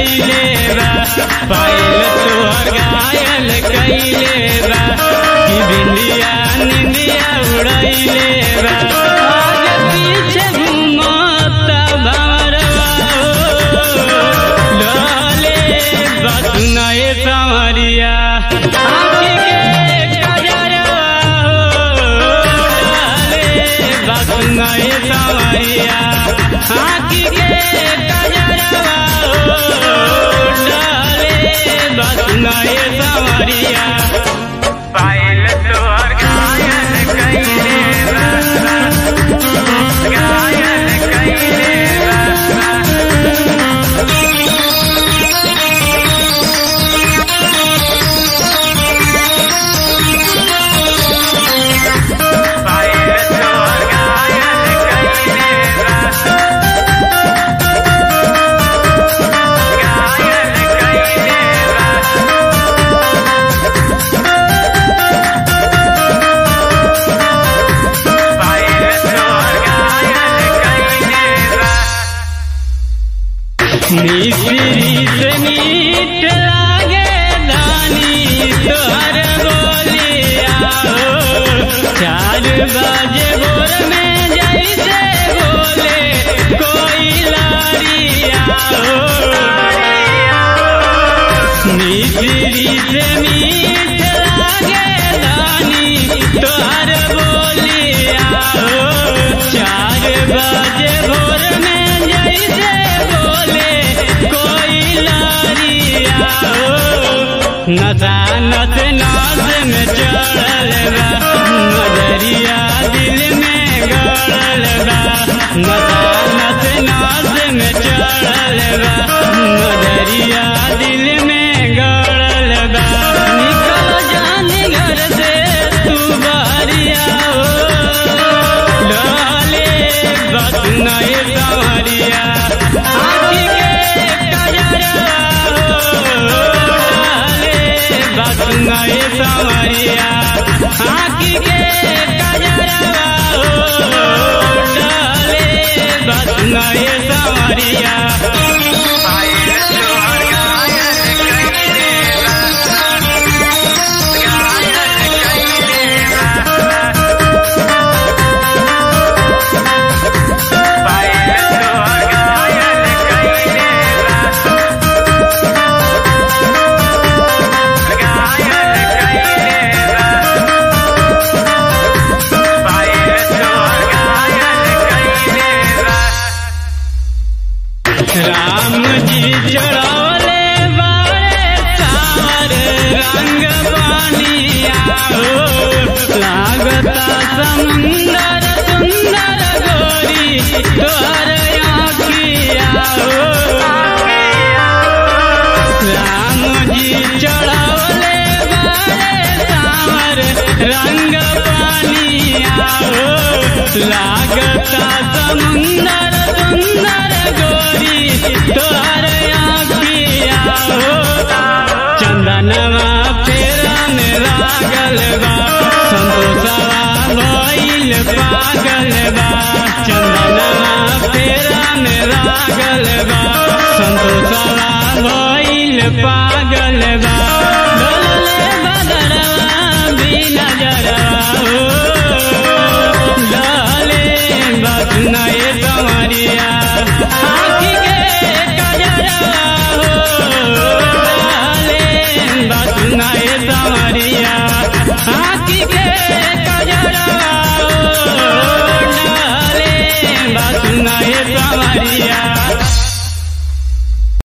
कैले बा पायल तोहर घायल कैले बा कि बिंदिया निंदिया उड़ैले बा आगे पीछे घूमता भंवरवा हो डले बसुनाए संवरिया आँखी के कजरवा हो डले बसुनाए संवरिया आँखी के कजरवा हो डले बसुनाए संवरिया पायल तोहर घायल कैले बा घायल कैले बा पायल तोहर घायल कैले बा घायल कैले बा पायल तोहर घायल कैले बा मिश्री से मीठ लागे दानी तोहर बोलिया हो चार बजे भोर में जैसे बोले कोई लारिया हो मिश्री से मीठ लागे दानी तोहर बोलिया हो चार बजे भोर में जैसे बोले कोई लारिया हो नशा नस नाच में चढ़ल बा नजरिया दिल में गड़ल बा नशा नस नाच में चढ़ल बा नजरिया दिल में गड़ल बा निकल जानी घर से तू बाहरिया हो डाले बस नए संवरिया आँखी के कजरवा हो डाले बस नए संवरिया आँखी के कजरवा हो डाले बस नए संवरिया पायल तोहर घायल कैले बा घायल कैले बा पायल तोहर घायल कैले बा घायल कैले बा पायल तोहर घायल कैले बा राम जी चढ़ौले बारे सावर रंग पानिया हो लागता समुंदर सुंदर गोरी तोहर आँखिया हो राम जी चढ़ौले बारे सावर रंग पानिया हो लागता समुंदर सुंदर गोरी तोहर आँखिया हो चंदनवा फेरा में लागल बा संतोषवा भइल पागल बा चंदनवा फेरा में लागल बा संतोषवा भइल पागल